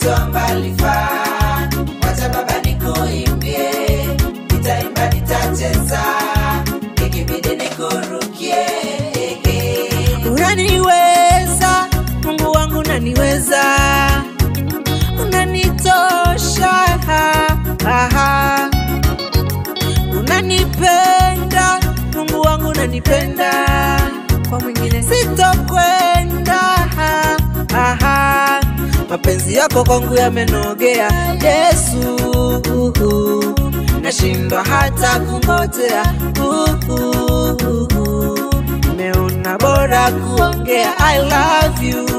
umenitoa mbali faa, wacha baba nikuimbie, nitaimba nitacheza, ikibidi nikurukie. Unaniweza Mungu wangu, unaniweza, unanitosha, aha. unanipenda Mungu wangu, unanipenda, kwa mwingine sitokwenda, aha. mapenzi yako kwangu yamenogea, Yesu, nashindwa hata kungojea, nimeona bora kuongea, I love you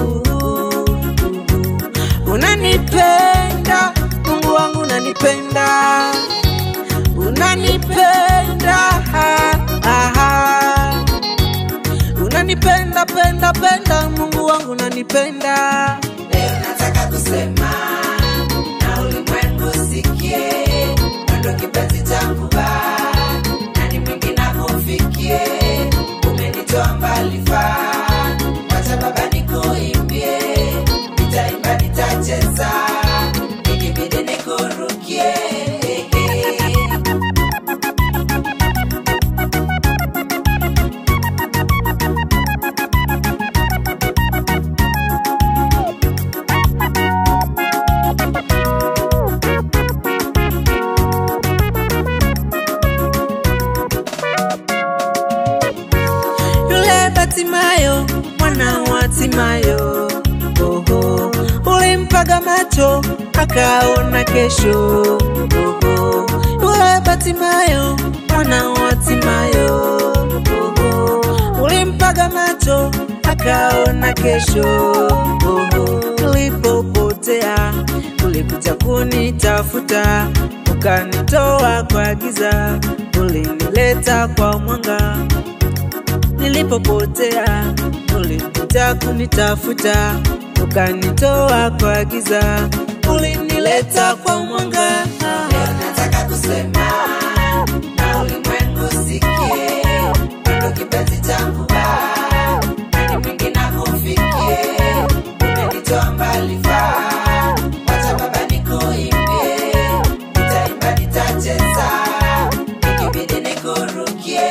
unanipenda Mungu wangu unanipenda unanipenda aha. unanipenda penda penda Mungu wangu unanipenda Leo nataka kusema na ulimwengu sikie, mwendo kipenzi changu ba nani mwingi nakufikie, umenitoa mbali faa, wacha baba nikuimbie, nitaimba nitacheza, ikibidi nikurukie. yule Batimayo mwana wa Timayo, oho, ulimpaga macho akaona kesho, oho, yule Batimayo mwana wa Timayo, oho, ulimpaga macho akaona kesho, oho, ulipopotea ulikuja kunitafuta ukanitoa kwa giza, ulinileta kwa mwanga nilipopotea ulikuja kunitafuta ukanitoa kwa giza ulinileta kwa mwanga Leo nataka kusema na ulimwengu sikie, mwendo kipenzi changu ba nani mwingi nakufikie, umenitoa mbali faa, wacha baba nikuimbie, nitaimba nitacheza, ikibidi nikurukie.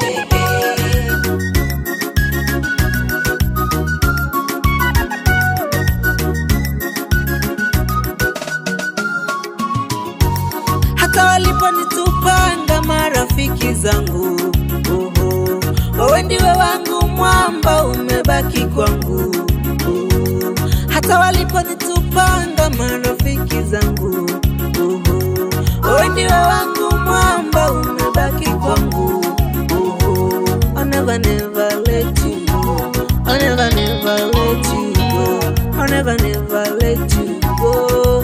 hata waliponitupanga marafiki zangu oho, wewe ndiwe wangu mwamba umebaki kwangu oho, hata waliponitupanga marafiki zangu oho, wewe ndiwe wangu mwamba umebaki kwangu oho, I'll never never let you go I'll never never let you go I'll never never let you go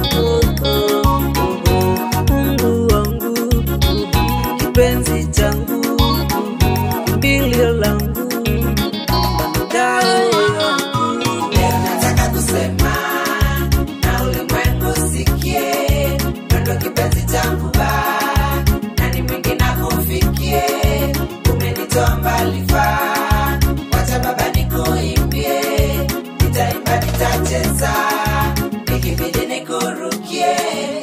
Mungu wangu kipenzi changu kimbilio langu dawa yangu Leo nataka kusema na ulimwengu sikie, mwendo kipenzi changu ba nani mwingi nakufikie, umenitoa mbali faa, wacha baba nikuimbie, nitaimba nitacheza, ikibidi nikurukie.